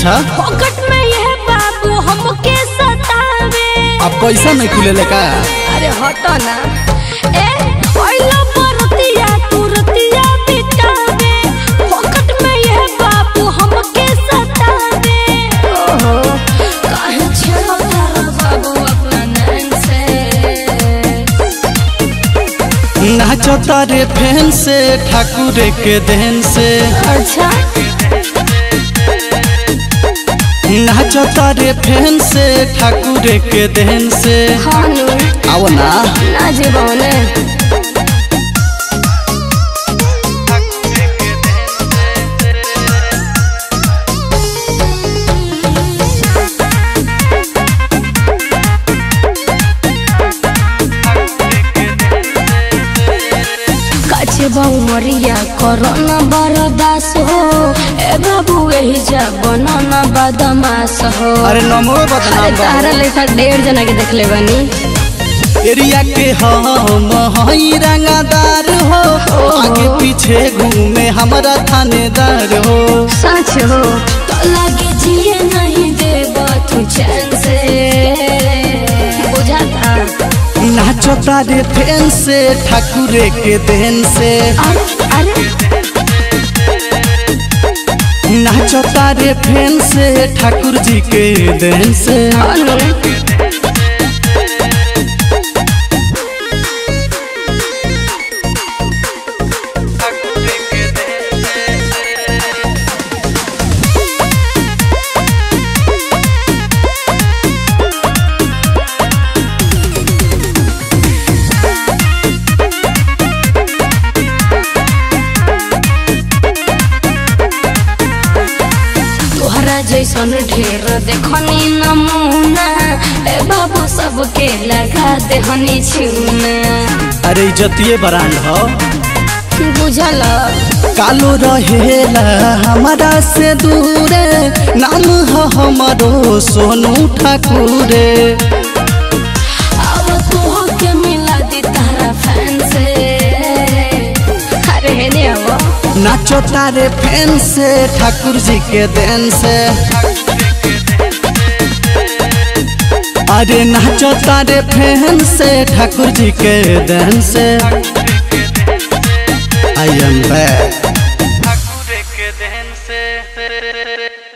अच्छा पॉकेट में यह बाबू हमके सतावे अब पैसा नहीं खुले का अरे हटो ना ए ओइला परतिया तू रतिया बितावे पॉकेट में यह बाबू हमके सतावे ओहो काहे छेड़ो तारा बाबू अपना नैन से नाचो तारे फैन से ठाकुर के देन से अच्छा नाचो तारे फैन से ठाकुर के देन से हानू आओ ना ना जीवने काचे बाऊ मरिया कोरोना बरदास हो ए बाबू एही जा बनाना बदमाश हो अरे नमो अरे बदनाम बा। तारा लेखा डेढ़ जना के देखले बानी एरिया के हम हई रंगादार हो आगे पीछे घूमे हमारा थानेदार हो सच हो तो लगे जिए नहीं देबा तू चैन से बुझाता नाचो तारे फैन से ठाकुर के देन से अरे अरे नाचो तारे फैन से ठाकुर जी के देन से अनु तोहरा जैसन ढेर देखनी नमूना ए बाबू सबके लगा देहनी छूना अरे इज्जतिए ब्रांड हो बुझल कालो रहेला हमारा से दूरे नाम हो हमारो सोनू ठाकुर अब तोह के मिला दी तारा फैन से अरे हेने अब नाचो तारे फैन से ठाकुर जी के देन से अरे नाचो तारे फैन से ठाकुर जी के देन से आई एम बैक ठाकुर के देन से